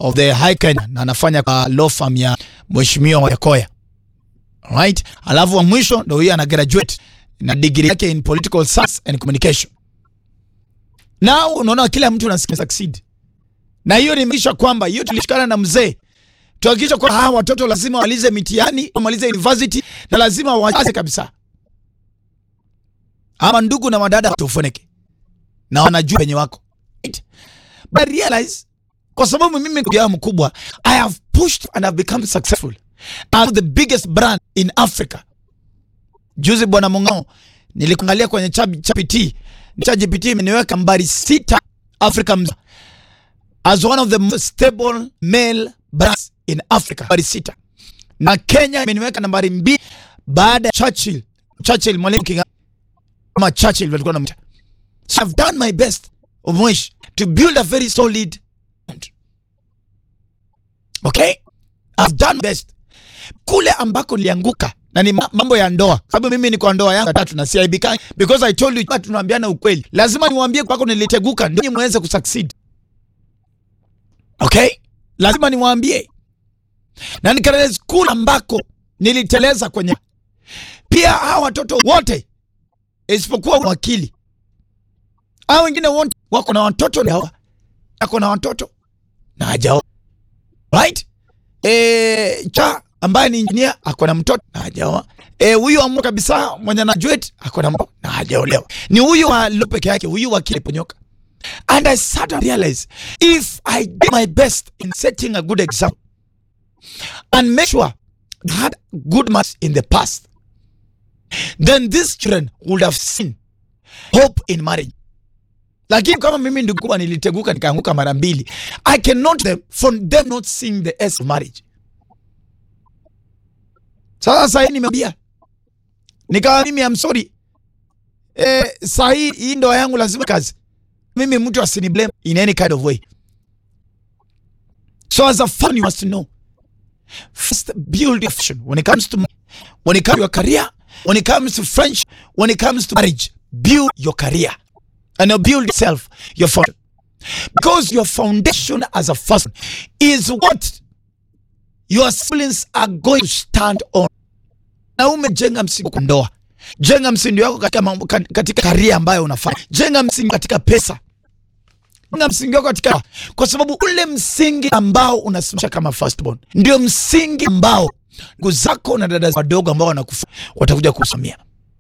of the High Kenya na anafanya kwa law firm ya Mheshimiwa Wajakoya. Alright? Alafu wa mwisho ndio huyo ana graduate na degree yake in political science and communication. Now unaona kila mtu ana succeed. Na hiyo ni maisha kwamba hiyo tulishikana na mzee. Tuhakikisha kwamba hawa watoto lazima walize mitihani, wamalize university na lazima wajaze kabisa. Ama ndugu na madada tufunike. Na wanajua penye wako. Right? But I realize kwa sababu mimi ndio mkubwa, I have pushed and have become successful. I'm the biggest brand in Africa. Juzi bwana Mung'ao nilikuangalia kwenye ChatGPT. ChatGPT imeniweka nambari sita Africa mzima as one of the most stable male brands in Africa. Nambari sita. Na Kenya imeniweka nambari mbili baada ya Churchill. Churchill mwalimu Kinga kama Churchill walikuwa wanamta. So I've done my best Omwish to build a very solid brand. Okay? I've done best. Kule ambako nilianguka na ni mambo ya ndoa, sababu mimi niko ndoa yangu tatu na siaibika because I told you tunaambiana ukweli. Lazima niwaambie kwako niliteguka ndio muweze kusucceed. Okay? Lazima niwaambie. Na nikaenda school ambako niliteleza kwenye pia hawa watoto wote isipokuwa wakili. Hao wengine wote wako na watoto na hawa. Ako na watoto na hajao. Right? Eh, cha ambaye ni engineer ako na mtoto na hajaoa. Eh, huyu amua kabisa mwenye na graduate ako na mtoto na hajaolewa. Ni huyu wa lo peke yake, huyu wa kile ponyoka. And I suddenly realized if I do my best in setting a good example and make sure I had good marks in the past, then these children would have seen hope in marriage. Lakini kama mimi ndio kubwa niliteguka nikaanguka mara mbili, I cannot them from them not seeing the S of marriage. Sasa sasa nimeambia nikawa mimi I'm sorry. Eh, saa hii hii ndoa yangu lazima kazi. Mimi mtu asini blame in any kind of way. So as a fan you must know. First build your vision when it comes to when it comes to your career, when it comes to friendship, when it comes to marriage, build your career and you build yourself, your foundation. Because your foundation as a person is what your siblings are going to stand on. Na umejenga msingi kwa ndoa, jenga msingi wako katika mambo, katika karia ambayo unafanya, jenga msingi katika pesa, jenga msingi wako katika, kwa sababu ule msingi ambao unasimamisha kama firstborn ndio msingi ambao ndugu zako na dada wadogo ambao wanakufa watakuja kusomea.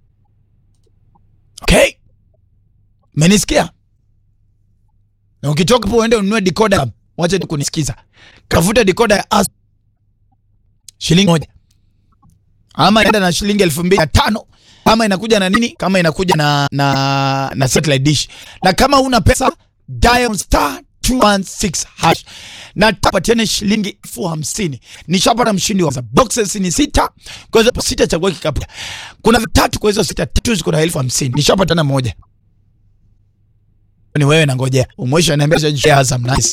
Okay, menisikia? Na ukitoka hapo uende ununue decoder, wacha tu kunisikiza, kavuta decoder ya Azam shilingi moja ama inaenda na shilingi elfu mbili na tano kama inakuja na nini, kama inakuja na na na satellite dish, na kama una pesa dial star 216 hash na tapatiane shilingi elfu hamsini. Nishapata mshindi wa boxes ni sita, kwa hiyo sita chagua kikapu. Kuna vitatu, kwa hizo sita tatu ziko na elfu hamsini. Nishapata na moja. Ni wewe na ngojea umwisho, niambia Azam nice